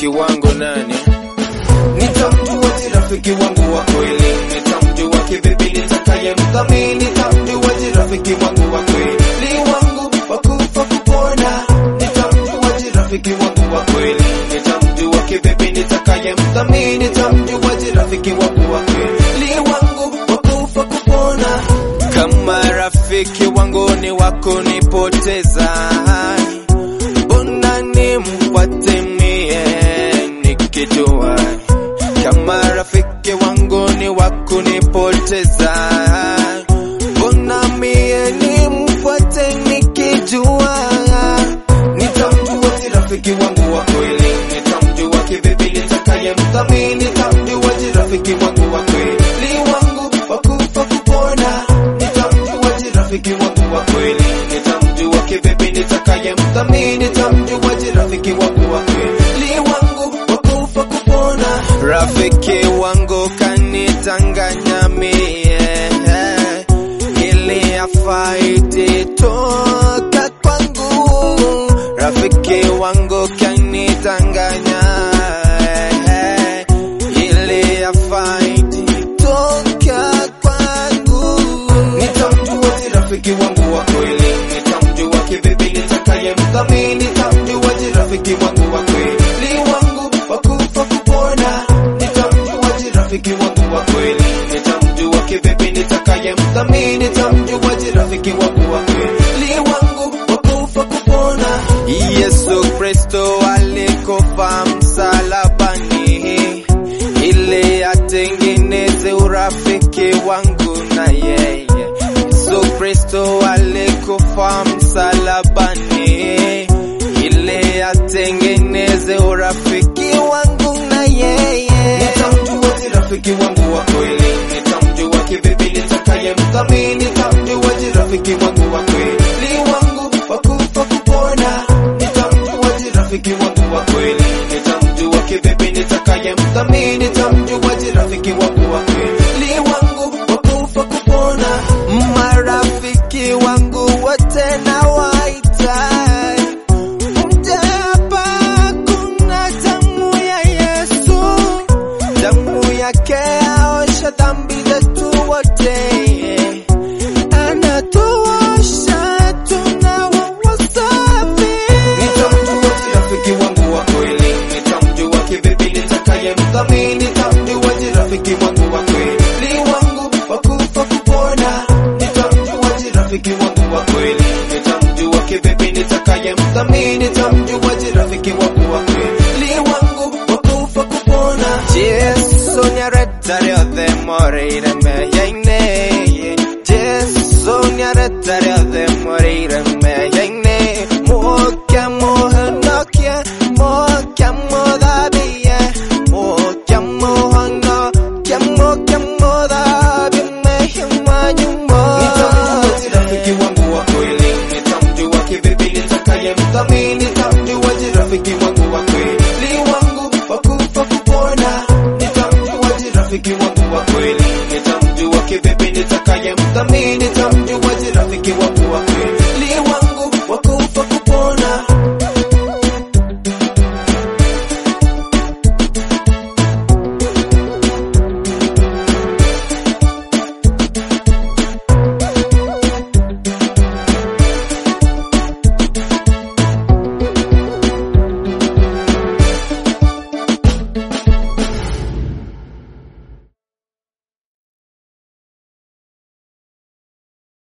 rafiki wangu nani? Nitamjua je rafiki wangu wa kweli, nitamjua kivipi nitakaye mdhamini, nitamjua je rafiki wangu wa kweli wangu wa kufa kupona, nitamjua je rafiki wangu wa kweli, nitamjua kivipi nitakaye mdhamini, nitamjua je rafiki wangu wa kweli wangu wa kufa kupona. Kama rafiki wangu ni wako nipoteza, mbona nimfuate mie nikijua kama rafiki wangu ni wako nipoteza, mbona mie nimfuate nikijua Nitamjua je rafiki wangu wa kweli, nitamjua kivipi nitakaye mdhamini, nitamjua je rafiki wangu wa kweli wangu wa kufa kupona, nitamjua je rafiki wangu wa kweli, nitamjua kivipi nitakaye mdhamini, nitamjua je rafiki wangu wa kweli wangu wa kufa kupona. Rafiki wangu kanitanganya mie ili afaidi toka kwangu. Rafiki wangu kanitanganya ili afaidi toka kwangu. Nitamjua je rafiki wangu wa kweli, nitamjua kivipi nitakaye mdhamini, nitamjua je rafiki wangu wa kweli wangu wa kufa kupona, nitamjua je rafiki wangu wa kweli, nitamjua kivipi nitakaye mdhamini, nitamjua je rafiki wangu wa kweli wangu wa kufa kupona. Yesu Kristo alikufa msalabani ili atengeneze urafiki wangu na yeye. Yesu Kristo alikufa msalabani ili atengeneze urafiki wangu na yeye. Nitamjua je rafiki wangu wa kweli, nitamjua kivipi nitakaye mdhamini, nitamjua je rafiki wangu wa kweli wangu wa kufa kupona, nitamjua je rafiki wangu wa kweli, nitamjua kivipi nitakaye mdhamini, nitamjua je rafiki wangu wa kweli wangu wa kufa kupona. Marafiki wangu wote nawaita, mje hapa, kuna damu ya Yesu, damu yake aosha dhambi zetu wote, anatuosha tunawa wasafi. Nitamjua je rafiki wangu wa kweli, nitamjua kivipi nitakaye mdhamini, nitamjua je rafiki wangu wa kweli wangu wa kufa kupona, nitamjua je rafiki wangu wa kweli, nitamjua kivipi nitakaye mdhamini, nitamjua je rafiki wangu wa kweli wangu wa kufa kupona. Jesu nyaretare othe moreire meyaine Jesu nyaretare othe moreire meyaine Mokia mohonokia mokia modhabie Mokia mohonokia mokia modhabie mehima nyumo Nitamjua je rafiki wangu wa kweli, nitamjua kivipi nitakaye mdhamini,